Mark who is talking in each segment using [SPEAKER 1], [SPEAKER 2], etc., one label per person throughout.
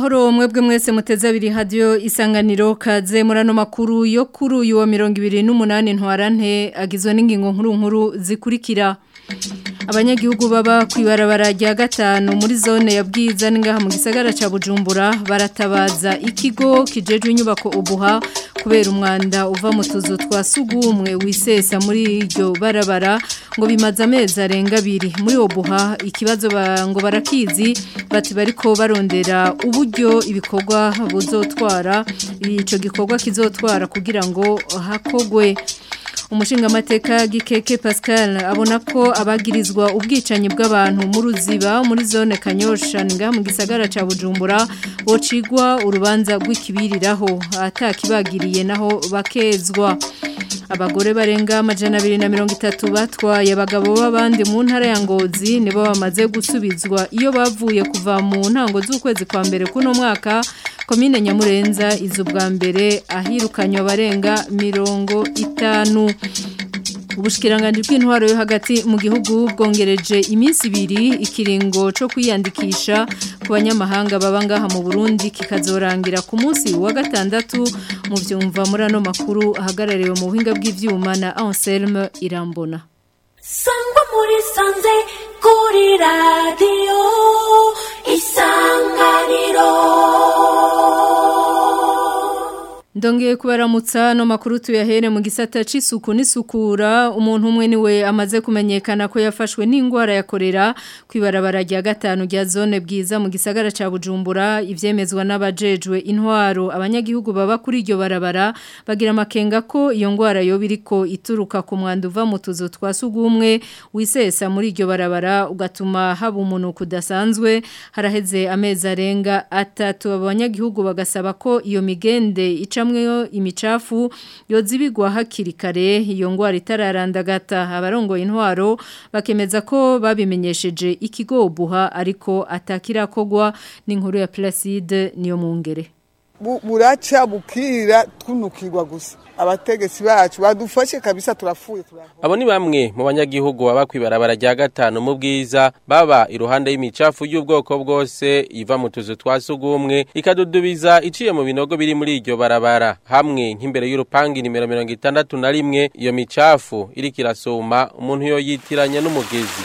[SPEAKER 1] Amahoro mwebwe mwese muteze abiri radio isanganiro kaze murano makuru yo kuri uyu wa 28 ntwarante agizwe n'ingingo nkuru nkuru zikurikira abanyagihugu baba kwibarabara rya gatanu muri zone ya bwiza n'ingaha mu gisagara ca Bujumbura baratabaza ikigo kijejwe inyubako ubuha kubera umwanda uva mu tuzu twa sugumwe wisesa muri iryo barabara ngo bimaze amezi arenga abiri muri obuha ikibazo ba, ngo barakizi bati bariko barondera uburyo ibikorwa buzotwara ico gikorwa kizotwara kugira ngo hakogwe umushinga amateka gikeke Pascal abona ko abagirizwa ubwicanyi bw'abantu mu ruziba muri zone Kanyosha nga mu gisagara ca Bujumbura bocigwa urubanza rw'ikibiriraho atakibagiriye naho bakezwa abagore barenga amajana abiri na mirongo itatu batwaye abagabo b'abandi mu ntara ya ngozi nibo bamaze gusubizwa iyo bavuye kuva mu ntango z'ukwezi kwa mbere kuno mwaka komine nyamurenza izo bwa mbere ahirukanywe abarenga mirongo itanu ubushikiranganje bw'intwaro yo hagati mu gihugu bwongereje iminsi ibiri ikiringo cyo kwiyandikisha ku banyamahanga baba ngaha mu Burundi kikazorangira ku munsi wa gatandatu mu byumva muri ano makuru ahagarariwe mu buhinga bw'ivyuma na Anselme Irambona
[SPEAKER 2] Sangwa muri sanze kuri radio isanganiro
[SPEAKER 1] Ndongeye kubaramutsa no makuru tuyahere mu gisata c'isuku n'isukura umuntu umwe niwe amaze kumenyekana ko yafashwe n'ingwara ya korera kwibarabara rya gatanu rya zone bwiza mu gisagara ca Bujumbura ivyemezwa n'abajejwe intwaro abanyagihugu baba kuri iryo barabara bagira makenga ko iyo ngwara yo biriko ituruka ku mwanda uva mu tuzu twa sugumwe wisesa muri iryo barabara ugatuma haba umuntu kudasanzwe haraheze amezi arenga atatu abanyagihugu bagasaba ko iyo migende ica icamweyo imicafu yozibigwa hakiri kare iyo ngwara itararandagata abarongoye intwaro bakemeza ko babimenyesheje ikigo buha ariko atakirakogwa n'inkuru ya Placide niyo mungere
[SPEAKER 3] buraca bukira twunukirwa gusa abategetsi bacu badufashe kabisa turafuye
[SPEAKER 4] abo ni bamwe mu banyagihugu baba kwibarabara rya gatanu mu bwiza baba iruhande y'imicafu y'ubwoko bwose iva mu tuzu twa sugumwe ikadudubiza iciye mu binogo biri muri iryo barabara hamwe nk'imbere y'urupangi nimero mirongo itandatu na rimwe iyo micafu iriko irasuma umuntu yoyitiranya n'umugezi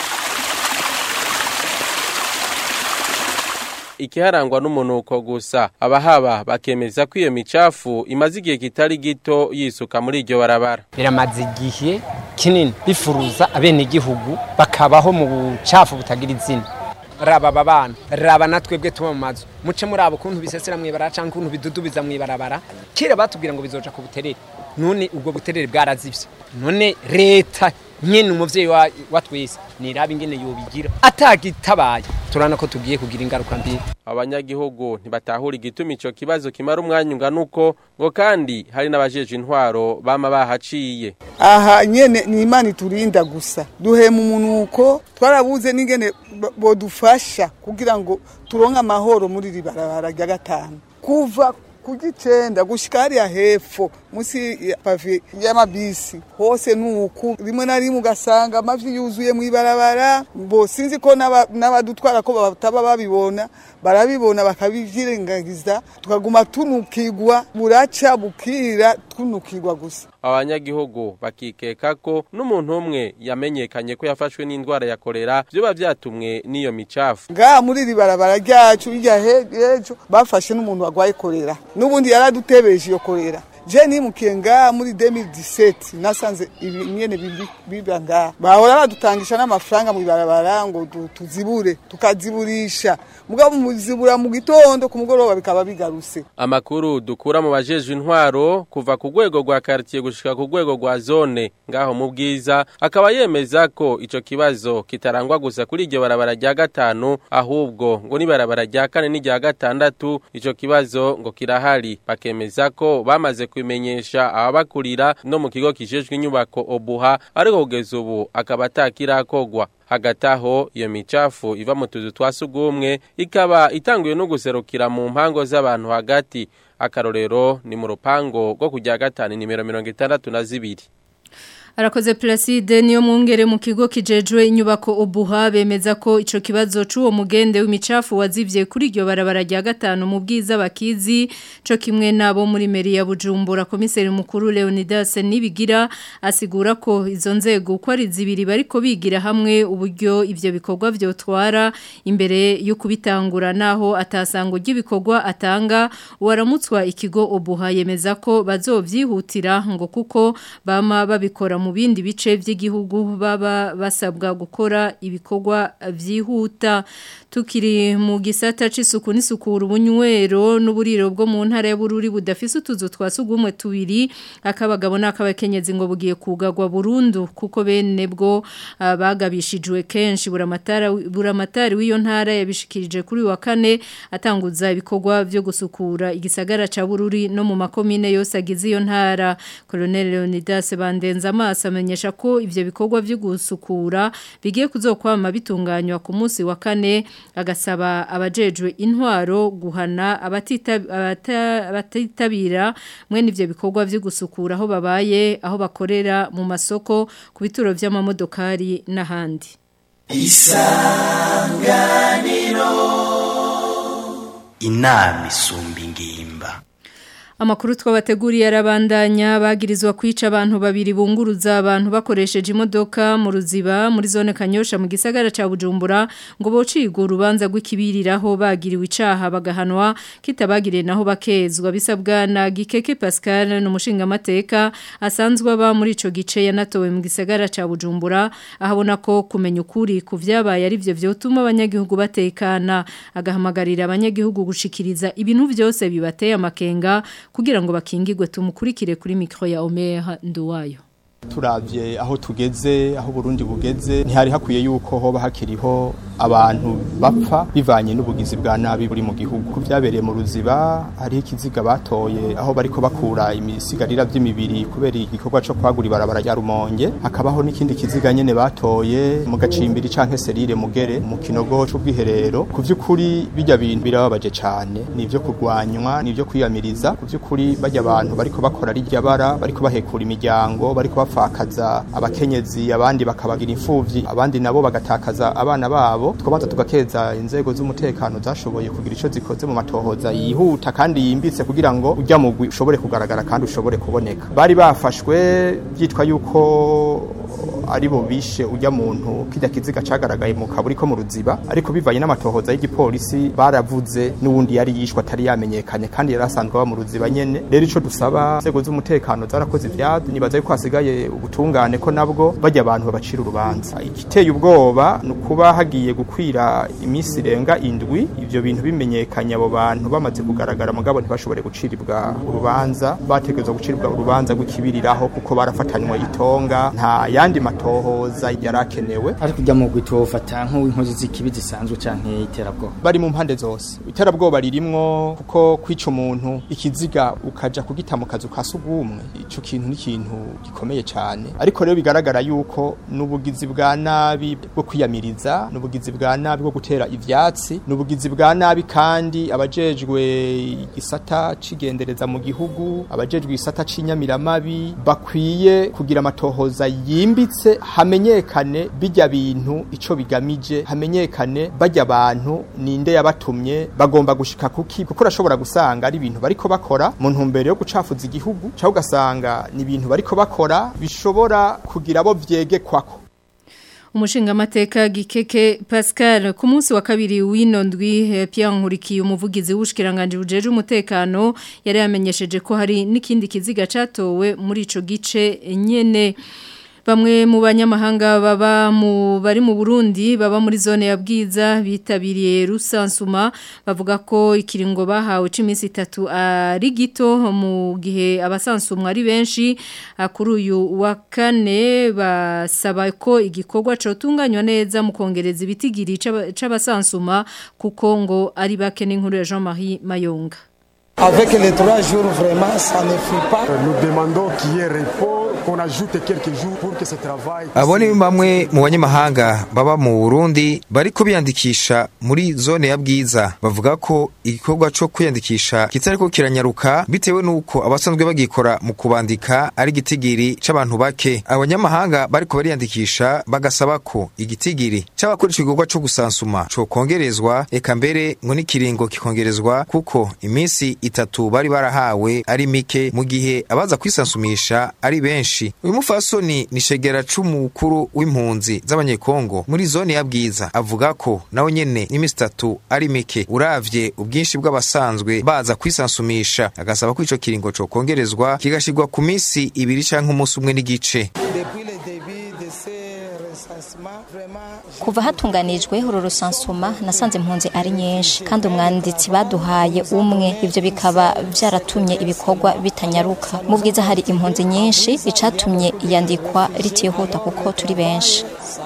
[SPEAKER 4] ikiharangwa n'umunuko gusa abahaba bakemeza ko iyo micafu imaze igihe kitari gito yisuka muri iryo barabara
[SPEAKER 5] biramaze igihe kinini bifuruza abenegihugu bakabaho mu bucafu butagira izina raba aba bana raba na twebwe tuba mu mazu muce muri abo kuntu bisesera mw'ibarara cyangwa kuntu bidudubiza mw'ibarabara kera batubwira ngo bizoja ku buterere none ubwo buterere bwarazivye none leta nyene umuvyeyi wa, wa twese niraba ingene yobigira atagitabaye turana ko tugiye kugira ingaruka mbi
[SPEAKER 4] abanyagihugu ntibatahura igituma ico kibazo kimara umwanya ungana uko ngo kandi hari n'abajeje intwaro bama bahaciye
[SPEAKER 3] aha nyene ni imana iturinda gusa duhema umunuko twarabuze n'ingene bodufasha kugira ngo turonke amahoro muri iri barabara rya gatanu kuva kugicenda gushika hariya hepfo musi ya pavi y'amabisi hose nuku rimwe na rimwe ugasanga amavi yuzuye mu ibarabara bo sinzi ko n'abadutwara ko bataba babibona barabibona bakabivyirengagiza tukaguma tunukirwa buraca bukira tunukirwa gusa
[SPEAKER 4] abanyagihugu bakikeka ko n'umuntu umwe yamenyekanye ko yafashwe n'indwara ya kolera vyoba vyatumwe n'iyo micafu
[SPEAKER 3] ngaha muri iri barabara ryacu irya hejo bafashe n'umuntu warwaye kolera n'ubundi yaradutebeje iyo kolera je nimukiye ngaha muri 2017 nasanze ibinyene biba ngaha bahora badutangisha n'amafaranga mu ibarabara ngo tuzibure tukaziburisha mugabo muzibura mu gitondo ku mugoroba bikaba bigaruse
[SPEAKER 4] amakuru dukura mu bajejwe intwaro kuva ku rwego rwa quartier gushika ku rwego rwa zone ngaho mu bwiza akaba yemeza ko ico kibazo kitarangwa gusa kuri iryo barabara rya gatanu ahubwo ngo ni barabara rya kane n'irya gatandatu ico kibazo ngo kirahari bakemeza ko bamaze kubimenyesha ababakurira no mu kigo kijejwe inyubako obuha ariko kugeza ubu akaba atakirakogwa hagati aho iyo micafu iva mu tuzu twa sugumwe ikaba itanguye no guserukira mu mpango z'abantu hagati akarorero ni mu rupango rwo kujya gatanu nimero mirongo itandatu na zibiri
[SPEAKER 1] Arakoze Placide niyo mwongere mu kigo kijejwe inyubako obuha bemeza ko ico kibazo c'uwo mugende w'imicafu wazivye kuri iryo barabara rya gatanu mu bwiza bakizi co kimwe nabo muri meri ya Bujumbura komiseri mukuru Leonidas Nibigira asigura ko izo nzego uko ari zibiri bariko bigira hamwe uburyo ivyo bikorwa vyotwara imbere yo kubitangura naho atasango ry'ibikorwa atanga uwaramutswa ikigo obuha yemeza ko bazovyihutira ngo kuko bama babikora mu bindi bice by'igihugu baba basabwa gukora ibikorwa byihuta tukiri mu gisata c'isuku n'isukura ubunywero n'uburiro bwo mu ntara ya Bururi budafise utuzu twasugumwe tubiri akabagabo n'akabakenyezi ngo bugiye kugagwa burundu kuko bene bwo uh, bagabishijwe kenshi buramatara buramatari w'iyo ntara yabishikirije kuri wa kane atanguza ibikorwa byo gusukura igisagara ca Bururi no mu makomine yose agize iyo ntara Colonel Leonidas Bandenza amaso amenyesha ko ivyo bikorwa byo gusukura bigiye kuzokwama bitunganywa ku munsi wa kane agasaba abajejwe intwaro guhana abatitabira mwene ivyo bikorwa byo gusukura aho babaye aho bakorera mu masoko ku bituro vy'amamodokari n'ahandi
[SPEAKER 6] isanganiro inama isumba ingimba
[SPEAKER 1] Amakuru twabateguriye arabandanya bagirizwa kwica abantu babiri bunguruza abantu bakoresheje imodoka mu ruziba muri zone Kanyosha mu gisagara ca Bujumbura ngo bocirwe urubanza rw'ikibiriraho bagiriwe icaha bagahanwa kitabagiriye naho bakezwa bisabwa na Gikeke Pascal n'umushinga amateka asanzwe aba muri ico gice yanatowe mu gisagara ca Bujumbura ahabona ko kumenya ukuri ku vyabaye ari byo vyotuma abanyagihugu batekana agahamagarira abanyagihugu gushikiriza ibintu byose bibateye amakenga kugira ngo bakingirwe tumukurikire kuri mikro ya Omer Nduwayo
[SPEAKER 7] turavye aho tugeze aho Burundi bugeze ntihari hakwiye yuko hoba hakiriho abantu bapfa bivanye n'ubugizi bwa nabi buri mu gihugu vyabereye mu ruziba hariho ikiziga batoye aho bariko bakura imisigarira vy'imibiri kubera igikorwa co kwagura ibarabara rya Rumonge hakabaho n'ikindi kiziga nyene batoye mu gacimbiri canke serire mugere mu kinogo c'ubwiherero ku vy'ukuri bijya bintu birababaje cane nivyo kurwanywa nivyo kwiyamiriza ku vy'ukuri bajya abantu bariko bakora rirya bara bariko bahekura imiryango bariko bapfakaza abakenyezi abandi bakabagira imfuvyi abandi nabo bagatakaza abana babo twabanza tugakeza inzego z'umutekano zashoboye kugira ico zikoze mu matohoza yihuta kandi yimbitse kugira ngo ujya mugwi ushobore kugaragara kandi ushobore kuboneka bari bafashwe byitwa yuko ari bo bishe ujya muntu kijya kiziga cagaragaye mu kaburi ko mu ruziba ariko bivanye n'amatohoza y'igipolisi baravuze n'ubundi yari yishwe atari yamenyekanye kandi yari asanzwe aba mu ruziba nyene rero ico dusaba inzego z'umutekano zarakoze ivyado nibaza yuko hasigaye ubutungane ko nabwo bajya abantu babacira urubanza igiteye ubwoba ni ukuba hagiye gukwira iminsi irenga indwi ivyo bintu bimenyekanye abo bantu bamaze kugaragara mugabo ntibashobore guciribwa urubanza bategerezwa guciribwa urubanza rw'ikibiriraho kuko barafatanywe itonga nta yandi matohoza yarakenewe
[SPEAKER 8] ariko ujya mu gwitofata nk'inkozi z'ikibi zisanzwe canke iterabwoba
[SPEAKER 7] bari mu mpande zose iterabwoba ririmwo kuko kwica umuntu ikiziga ukaja kugita mu kazu ka sugumwe ico kintu ni ikintu gikomeye cyane ariko rero bigaragara yuko n'ubugizi bwa nabi bwo kwiyamiriza n'ubugizi bwa nabi bwo gutera ivyatsi n'ubugizi bwa nabi kandi abajejwe igisata cigendereza mu gihugu abajejwe igisata c'inyamiramabi bakwiye kugira amatohoza yimbitse hamenyekane bijya bintu ico bigamije hamenyekane bajya abantu ninde yabatumye bagomba gushika kuki kuko urashobora gusanga ari ibintu bariko bakora mu ntumbero yo gucafuza igihugu cyangwa ugasanga ni ibintu bariko bakora bishobora kugira abo vyegekwako
[SPEAKER 1] umushinga amateka gikeke Pascal ku munsi wa kabiri w'ino ndwi Pierre Nkurikiye umuvugizi w'ubushikiranganje bujeje umutekano yari yamenyesheje ko hari n'ikindi kiziga catowe muri ico gice nyene Bamwe mu banyamahanga baba mu bari mu Burundi baba muri zone ya Bwiza bitabiriye rusansuma bavuga ko ikiringo bahawe c'iminsi itatu ari gito mu gihe abasansumwa ari benshi kuri uyu wa kane basaba ko igikorwa cotunganywa neza mu kongereza ibitigiri c'abasansuma kuko ngo ari bake n'inkuru ya Jean-Marie Mayonga
[SPEAKER 9] Avec les trois jours, vraiment, ça ne fait pas.
[SPEAKER 10] Nous demandons qu'il y ait repos
[SPEAKER 9] qu'on ajoute quelques jours pour que ce travail
[SPEAKER 10] abo ni bamwe mu banyamahanga baba mu burundi bariko biyandikisha muri zone ya bwiza bavuga ko igikorwa co kwiyandikisha kitariko kiranyaruka bitewe n'uko abasanzwe bagikora mu kubandika ari igitigiri c'abantu bake abanyamahanga bariko bariyandikisha bagasaba ko igitigiri c'abakora ico gikorwa co gusansuma cokongerezwa eka mbere ngo n'ikiringo kikongerezwa kuko iminsi itatu bari barahawe ari mike mu gihe abaza kwisansumisha ari benshi uyu mufasoni ni shegera c'umukuru w'impunzi z'abanyekongo muri zone ya bwiza avuga ko nawe nyene n'iminsi itatu ari mike uravye ubwinshi bw'abasanzwe baza kwisansumisha agasaba ko ico kiringo cokongerezwa kigashirwa ku minsi ibiri canke umunsi umwe n'igice
[SPEAKER 11] kuva hatunganijwe uru rusansuma nasanze impunzi ari nyinshi kandi umwanditsi baduhaye umwe ibyo bikaba byaratumye ibikorwa bitanyaruka mu bwiza hari impunzi nyinshi icatumye iyandikwa ritihuta kuko turi benshi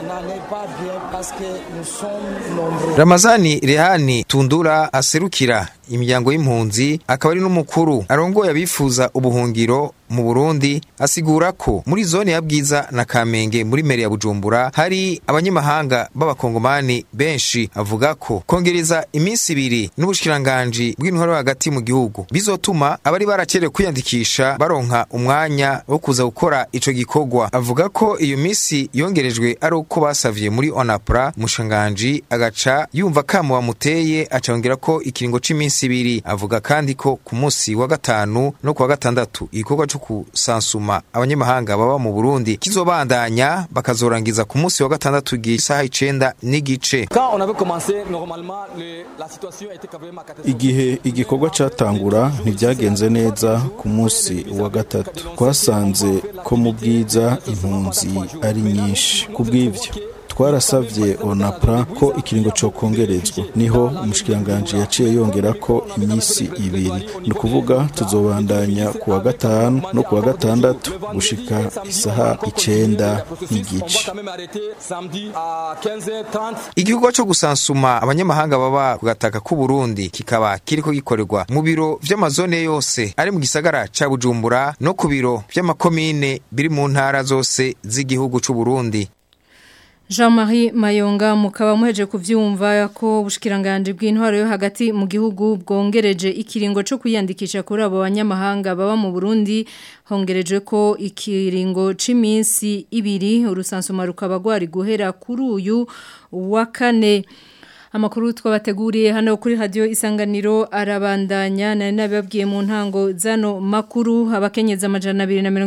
[SPEAKER 10] ramazani rehani tundura aserukira imiryango y'impunzi akaba ari n'umukuru arongoye abifuza ubuhungiro mu burundi asigura ko muri zone ya bwiza na kamenge muri meri ya bujumbura hari abanyamahanga b'abakongomani benshi avuga ko kongereza iminsi ibiri n'ubushikiranganji bw'intwaro hagati mu gihugu bizotuma abari baracerewe kwiyandikisha baronka umwanya wo kuza gukora ico gikorwa avuga ko iyo minsi yongerejwe ari uko basavye muri onapra umushikiranganji agaca yumva kamo bamuteye acongera ko ikiringo c'iminsi ibiri avuga kandi ko ku munsi wa gatanu no ku wa gatandatu igikorwa co kusansuma abanyamahanga baba mu Burundi kizobandanya bakazorangiza ku munsi wa gatandatu gisaha icenda n'igice
[SPEAKER 12] igihe igikorwa catangura ntibyagenze neza ku munsi wa gatatu twasanze ko mu bwiza impunzi ari nyinshi ku bw'ivyo twarasavye onapra ko ikiringo cokongerezwa niho umushikiranganji yaciye yongera ko iminsi ibiri ni ukuvuga tuzobandanya ku wa gatanu no ku wa gatandatu gushika isaha icenda n'igice
[SPEAKER 10] igikorwa co gusansuma abanyamahanga baba ku gataka k'u Burundi kikaba kiriko gikorerwa mu biro vy'amazone yose ari mu gisagara ca Bujumbura no ku biro vy'amakomine biri mu ntara zose z'igihugu c'u Burundi
[SPEAKER 1] Jean-Marie Mayonga mukaba muheje kuvyumva ko ubushikiranganje bw'intwaro yo hagati mu gihugu bwongereje ikiringo cyo kwiyandikisha kuri abo banyamahanga baba mu Burundi hongereje ko ikiringo c'iminsi ibiri urusansuma rukaba gwari guhera kuri uyu wa kane Amakuru twabateguriye hano kuri radio isanganiro arabandanya nari nababwiye mu ntango zano makuru abakenyeza amajana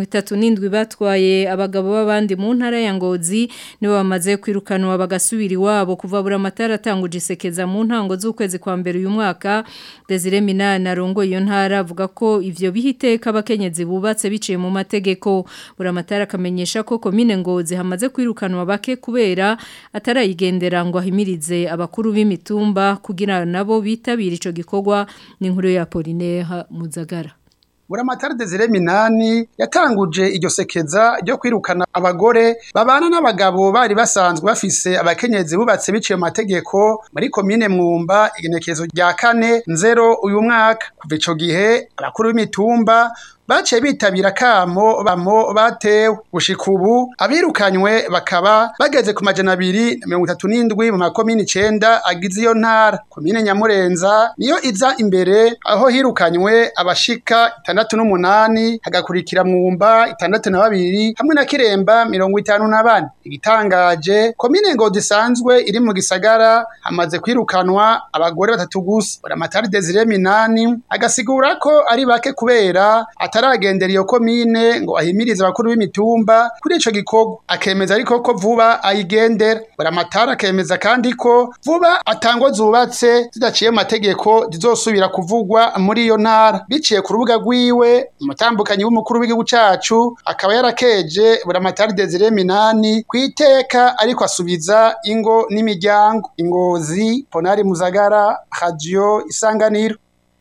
[SPEAKER 1] 237 batwaye abagabo b'abandi mu ntara ya Ngozi nibo bamaze kwirukanwa bagasubira iwabo kuva bura matara atanguje isekeza mu ntango z'ukwezi kwa mbere uyu mwaka Desire Minana arongo iyo ntara avuga ko ivyo bihiteka abakenyezi bubatse biciye mu mategeko bura matara akamenyesha ko komine Ngozi hamaze kwirukanwa bake kubera atarayigendera ngo ahimirize abakuru b'imitumba kugira nabo bitabira ico gikorwa ni inkuru ya Polinaire Muzagara
[SPEAKER 13] Buramatari Desire Minani yatanguje iryo sekeza ryo kwirukana abagore babana n'abagabo bari basanzwe bafise abakenyezi bubatse biciye mu mategeko muri komine Mwumba igenekezo rya kane nzero uyu mwaka kuva ico gihe abakuru b'imitumba baciye bitabira kamo bamo batewe gushika ubu abirukanywe bakaba bageze ku majana abiri na mirongo itatu n'indwi mu makomini icenda agize iyo ntara komine nyamurenza niyo iza imbere aho hirukanywe abashika itandatu n'umunani hagakurikira mwumba itandatu na babiri hamwe na kiremba mirongo itanu na bane igitangaje komine ngo isanzwe iri mu gisagara hamaze kwirukanwa abagore batatu gusa buramatari desire minani agasigura ko ari bake kubera ataragendera iyo komine ngo ahimirize abakuru b'imitumba kuri ico gikorwa akemeza ariko ko vuba ayigendera buramatari akemeza kandi ko vuba atango zubatse zidaciye mu mategeko zizosubira kuvugwa muri iyo ntara biciye ku rubuga rwiwe umutambukanyi w'umukuru w'igihugu cacu akaba yarakeje buramatari desire minani kwiteka ariko asubiza ingo n'imiryango ingozi ponari muzagara radio isanganiro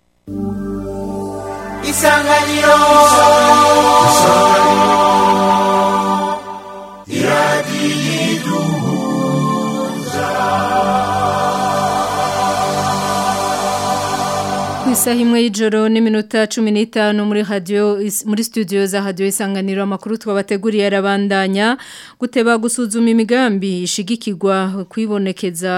[SPEAKER 2] isanganiro
[SPEAKER 1] Isaha imwe y'ijoro n'iminota 15 muri radio muri studio za radio isanganiro amakuru twabateguriye arabandanya guteba gusuzuma imigambi ishigikirwa kwibonekeza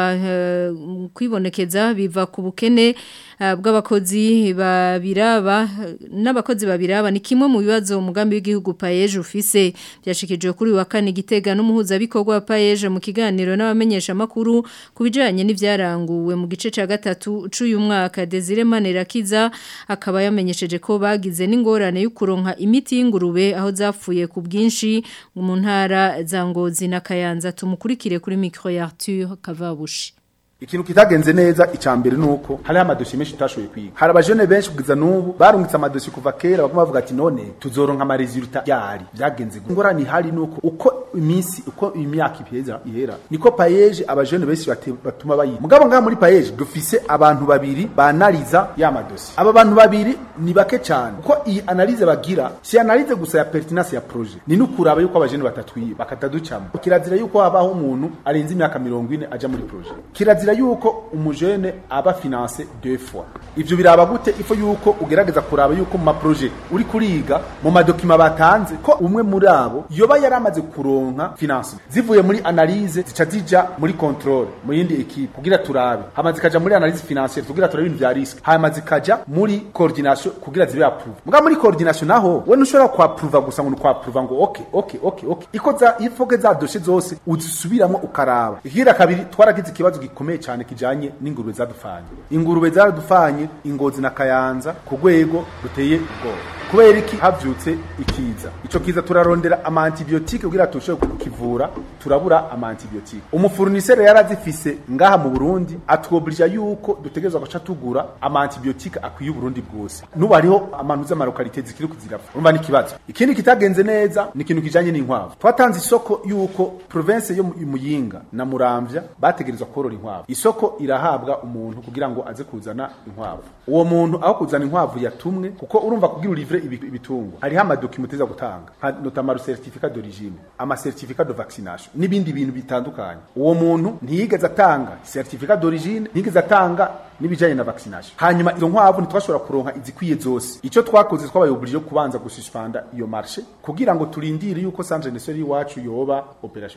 [SPEAKER 1] uh, kwibonekeza biva ku bukene uh, bw'abakozi babiraba n'abakozi babiraba ni kimwe mu bibazo umugambi w'igihugu Paeje ufise byashikijwe kuri wa kane gitega n'umuhuza bikorwa Paeje mu kiganiro n'abamenyesha makuru kubijanye n'ivyaranguwe mu gice ca gatatu c'uyu mwaka Desire Manirakiza akaba yamenyesheje ko bagize n'ingorane yo kuronka imiti y'ingurube aho zapfuye ku bwinshi mu ntara za Ngozi na Kayanza tumukurikire kuri micro ya Arthur Kavabushi
[SPEAKER 14] ikintu kitagenze neza icambere nuko hari amadoshi menshi tutashoboye kwiga hari abajene benshi kugiza nubu barungitse amadoshi kuva kera baguma bavuga ati none tuzoronka amaresulta yari byagenze ngorani hari nuko uko iminsi uko imyaka iheza ihera niko payeje abajene benshi batuma bayi mugabo ngaha muri payeje dufise abantu babiri banaliza ya madoshi aba bantu babiri ni bake cyane uko iyi analize bagira si analize gusa ya pertinence ya projet ni nukuraba yuko abajene batatwiye bakataducamo kirazira yuko habaho umuntu arenze imyaka 40 aja muri projet kirazira yuko umujene aba finance deux fois ivyo biraba gute ifo yuko ugerageza kuraba yuko mu maprojet uri kuriga mu madokima batanze ko umwe muri abo yoba yaramaze kuronka finance zivuye muri analyse zica zija muri control mu yindi equipe kugira turabe hama zikaja muri analyse financière kugira turabe ibintu vya risque hama zikaja muri coordination kugira zibe approve muga muri coordination naho we nushobora kwa approve gusa ngo kwa approve ngo okay okay okay okay iko za ifoke za dossier zose uzisubiramo ukaraba igira kabiri twaragize ikibazo gikomeye cyane kijanye n'ingurube zadufanye ingurube zaradufanye ingozi na kayanza ku rwego ruteye ubwoba kubera iki havyutse ikiza ico kiza turarondera ama antibiotique kugira tushobore kukivura turabura ama antibiotique umufurnisere yarazifise ngaha mu Burundi atwoblija yuko dutegerezwa guca tugura ama antibiotique akwiye Burundi bwose nubu hariho amantu z'amarokalite zikiri kuzirapfa urumva ni kibazo ikindi kitagenze neza ni ikintu kijanye n'inkwavu twatanze isoko yuko province yo Muyinga na Muramvya bategerezwa korora inkwavu isoko irahabwa umuntu kugira ngo aze kuzana inkwavu uwo muntu aho kuzana inkwavu yatumwe kuko urumva kugira urivre ibitungwa hariho amadokimenti za gutanga nka notamment certificat d'origine ama certificat de vaccination n'ibindi bintu bitandukanye uwo muntu ntiyigeze atanga certificat d'origine ntiyigeze atanga n'ibijanye na vaccination hanyuma izo nkwavu ntitwashobora kuronka izikwiye zose ico twakoze twabayoborije kubanza gususpenda iyo marché kugira ngo turindire yuko centre national iwacu yoba operation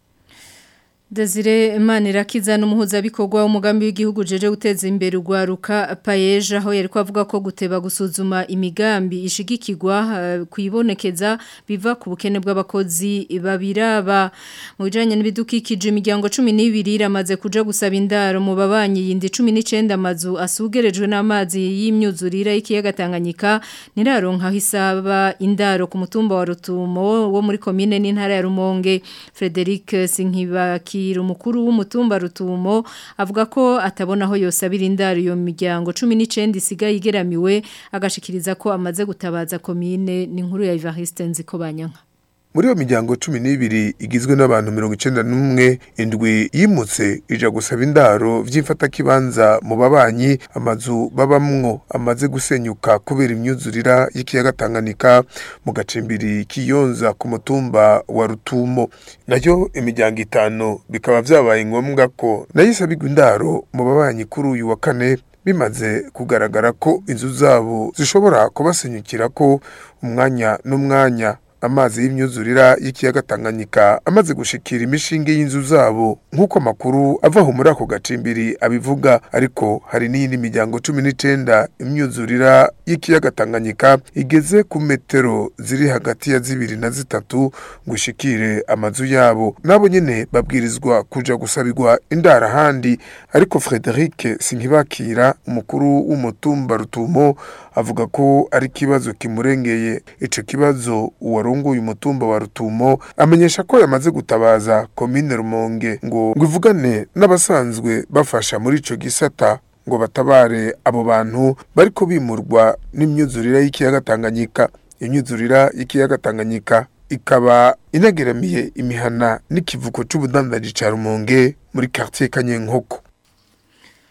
[SPEAKER 1] Desire Manirakiza n'umuhuza bikorwa umugambi w'igihugu jeje guteza imbere ugwaruka payeje aho yari kwavuga ko guteba gusuzuma imigambi ishigikirwa uh, kwibonekeza biva ku bukene bw'abakozi babiraba mu bijanye n'ibidukikije imiryango 12 iramaze kuja gusaba indaro mu babanyi yindi 19 amazu asugerejwe n'amazi y'imyuzurira y'ikiyaga Tanganyika niraronka hisaba indaro ku mutumba wa Rutumo wo muri commune n'intara ya Rumonge Frederic Sinkibaki umukuru w'umutumba rutumo avuga ko atabona aho yose abira indaro iyo miryango 19 isigaye igeramiwe agashikiriza ko amaze gutabaza komine n'inkuru ya Evariste Nziko banyanka
[SPEAKER 15] muri iyo miryango cumi n'ibiri igizwe n'abantu mirongo icenda n'umwe indwi yimutse ija gusaba indaro vy'imfatakibanza mu babanyi amazu babamwo amaze gusenyuka kubera imyuzurira y'ikiyaga Tanganyika mu gacimbiri kiyonza ku mutumba wa Rutumo nayo imiryango itanu bikaba vyabaye ngombwa ko nayo isabirwa indaro mu babanyi kuri uyu wa kane bimaze kugaragara ko inzu zabo zishobora kubasenyukira ko umwanya n'umwanya amazi y'imyuzurira y'ikiyaga Tanganyika amaze gushikira imishinge y'inzu zabo nk'uko amakuru avaho muri ako gacimbiri abivuga ariko hari n'iyindi miryango cumi n'icenda imyuzurira y'ikiyaga Tanganyika igeze ku metero ziri hagati ya zibiri na zitatu ngo ishikire amazu yabo nabo nyene babwirizwa kuja gusabirwa indara handi ariko Frederic Sinkibakira umukuru w'umutumba Rutumo avuga ko ari kibazo kimurengeye ico kibazo uwarongoye umutumba wa Rutumo amenyesha ko yamaze gutabaza komine Rumonge ngo ngo ivugane n'abasanzwe bafasha muri ico gisata ngo batabare abo bantu bariko bimurwa n'imyuzurira y'ikiyaga Tanganyika imyuzurira y'ikiyaga Tanganyika ikaba inageramiye imihana n'ikivuko c'ubudandaji ca Rumonge muri quartier Kanyenkoko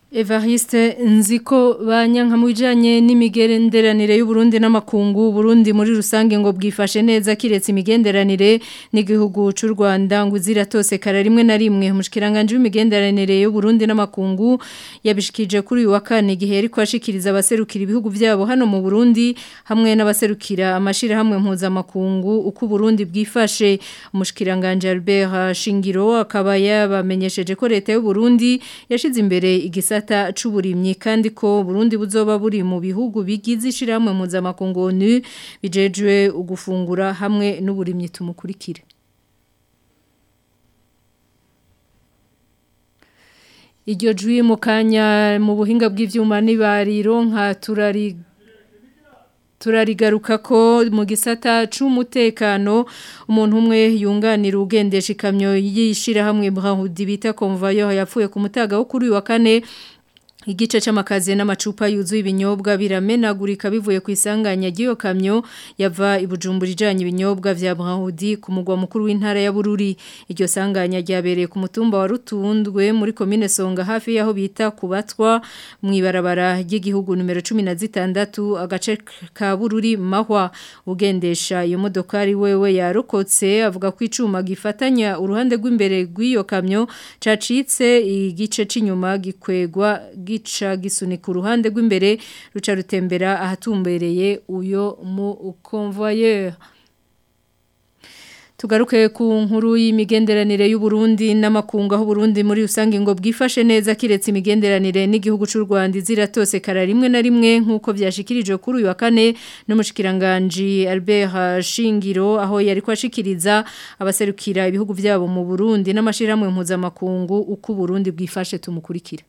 [SPEAKER 1] Evariste nziko banyanka mu bijanye n'imigenderanire y'u Burundi n'amakungu Burundi muri rusange ngo bwifashe neza kiretse imigenderanire n'igihugu cy'u Rwanda ngo ziratose kara rimwe na rimwe umushikiranganje w'imigenderanire y'u Burundi n'amakungu yabishikije kuri uyu wa kane igihe yari kwashikiriza abaserukira ibihugu byabo hano mu Burundi hamwe n'abaserukira amashira hamwe mpuzamakungu uko Burundi bwifashe umushikiranganje Albert Shingiro akaba yabamenyesheje ko leta y'u Burundi yashize imbere igisa gisata c'uburimyi kandi ko Burundi buzoba buri mu bihugu bigize ishiramwe mpuzamakungu ONU bijejwe ugufungura hamwe n'uburimyi tumukurikire Iryo jwi mu kanya mu buhinga bw'ivyuma nibariro nka turari turarigaruka ko mu gisata c'umutekano umuntu umwe yunganira ugendesha ikamyo yishira hamwe Brahudi bita convoyeur yapfuye ku mutaga wo kuri wa kane Igice c'amakazi n'amacupa yuzuye ibinyobwa biramenagurika bivuye ku isanganya ry'iyo kamyo yava ibujumbura ijanye ibinyobwa vya Brahudi ku mugwa mukuru w'intara ya Bururi iryo sanganya ryabereye ku mutumba wa Rutundwe muri commune Songa hafi yaho bita kubatwa mu ibarabara ry'igihugu numero 16 agace ka Bururi mahwa ugendesha iyo modokari wewe yarokotse avuga ko icuma gifatanya uruhande rw'imbere rw'iyo kamyo cacitse igice c'inyuma gikwegwa gica gisunika uruhande rw'imbere ruca rutembera ahatumbereye uyo mu convoyeur Tugaruke ku nkuru y'imigenderanire y'u Burundi n'amakungu aho Burundi muri rusange ngo bwifashe neza kiretse imigenderanire n'igihugu cy'u Rwanda ziratose kara rimwe na rimwe nkuko byashikirijwe kuri uyu wa kane n'umushikiranganje Albert Shingiro aho yari kwashikiriza abaserukira ibihugu byabo mu Burundi n'amashiramwe mpuzamakungu uko Burundi bwifashe tumukurikira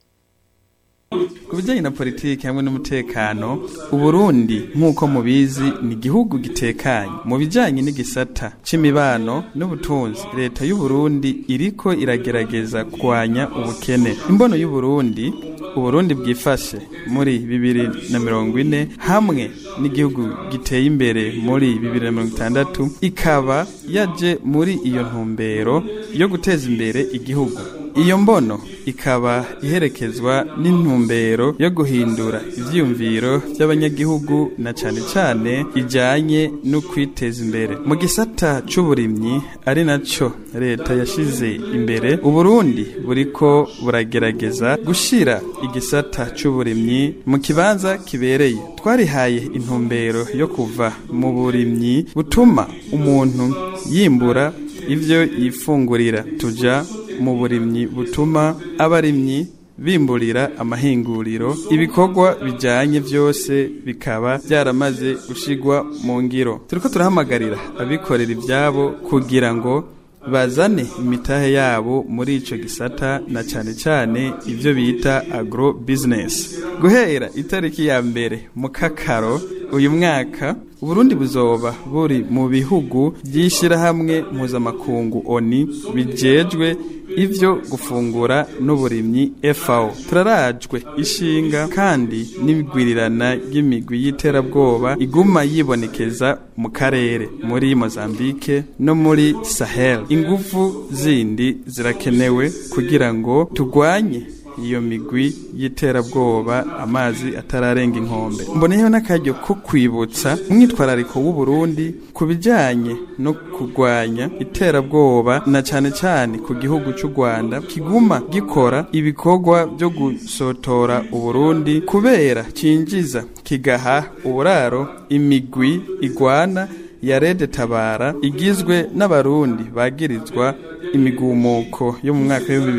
[SPEAKER 16] ku bijyanye na politiki hamwe n'umutekano uburundi nk'uko mubizi ni igihugu gitekanye mu bijyanye n'igisata c'imibano n'ubutunzi leta y'uburundi iriko iragerageza kurwanya ubukene imbono y'uburundi uburundi bwifashe muri bibiri na mirongo ine hamwe n'igihugu giteye imbere muri bibiri na mirongo itandatu ikaba yaje muri iyo ntumbero yo guteza imbere igihugu iyo mbono ikaba iherekezwa n'intumbero yo guhindura ivyiyumviro by'abanyagihugu na cane cane ijanye no kwiteza imbere mu gisata c'uburimyi ari naco leta yashize imbere uburundi buriko buragerageza gushira igisata c'uburimyi mu kibanza kibereye twarihaye intumbero yo kuva mu burimyi butuma umuntu yimbura ivyo yifungurira tuja mu burimyi butuma abarimyi bimburira amahinguriro ibikorwa bijanye vyose bikaba byaramaze gushigwa mu ngiro turiko turahamagarira abikorera ivyabo kugira ngo bazane imitahe yabo muri ico gisata na cane cane ivyo bita agro business guhera itariki ya mbere mu kakaro uyu mwaka Uburundi buzoba buri mu bihugu by'ishirahamwe mpuzamakungu ONI bijejwe ivyo gufungura n'uburimyi FAO turarajwe ishinga kandi n'ibigwirirana y'imigwi y'iterabwoba iguma yibonekeza mu karere muri Mozambique no muri Sahel ingufu zindi zirakenewe kugira ngo tugwanye iyo migwi y'iterabwoba amazi atararenga inkombe mboneyeho n'akaryo ko kwibutsa umwitwarariko w'u Burundi ku bijyanye no kurwanya iterabwoba na cyane cyane ku gihugu cy'u Rwanda kiguma gikora ibikorwa byo gusotora Uburundi kubera cinjiza kigaha uburaro imigwi igwana ya Rede Tabara igizwe n'abarundi bagirizwa imigumuko yo mu mwaka wa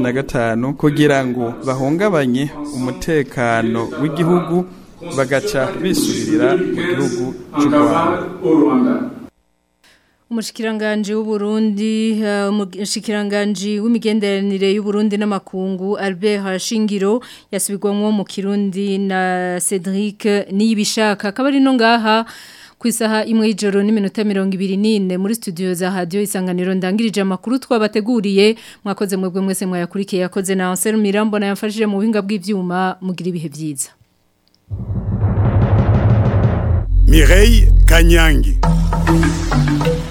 [SPEAKER 16] 2015 kugira ngo bahungabanye umutekano w'igihugu bagaca bisubirira mu gihugu cy'u Rwanda
[SPEAKER 1] Umushikiranganje w'Uburundi umushikiranganje w'imigenderanire y'Uburundi n'amakungu Albert Hashingiro yasubirwamwo mu Kirundi na Cedric Niyibishaka akaba no ngaha ku isaha imwe y'ijoro n'iminota mirongo ibiri n'ine muri studio za radiyo isanganiro ndangirije amakuru twabateguriye mwakoze mwebwe mwese mwayakurikiye yakoze na Ansel Mirambo na yamfashije mu buhinga bw'ivyuma mugira ibihe byiza
[SPEAKER 17] Mireille Kanyangi